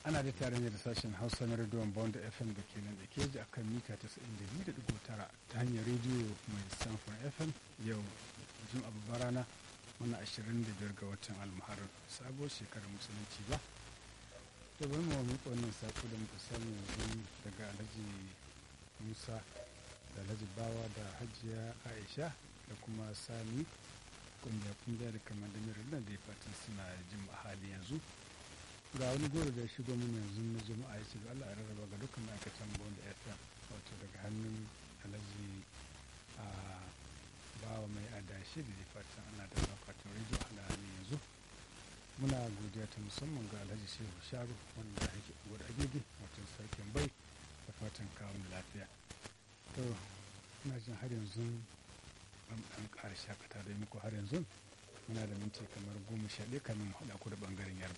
ana da tare da sashen hausa na rediyon bond fm da ke nan da ke ji akan mita 92.9 ta hanyar rediyo mai samfon fm yau jin abubuwa rana muna 25 ga watan almuharar sabuwar shekarar musulunci ba da bari mu miƙa wannan sako da muka samu yanzu daga alhaji musa da alhaji bawa da hajiya aisha da kuma sami kungiya kungiya da kamar da mirar da ya fatan suna jin a hali yanzu ga wani goro da ya shigo min yanzu na juma'a ya ce da Allah ya rarraba ga dukkan ma'aikatan bond fm wato daga hannun alhaji a bawa mai adashi da ya fatan ana da akwatin rediyo a halin yanzu muna godiya ta musamman ga alhaji shehu sharu wanda yake gudu agege wato sarkin bai da fatan kawun lafiya to ina jin har yanzu an ƙara shakata da muku har yanzu muna da minti kamar goma sha ɗaya kamin haɗa ku da ɓangaren yarba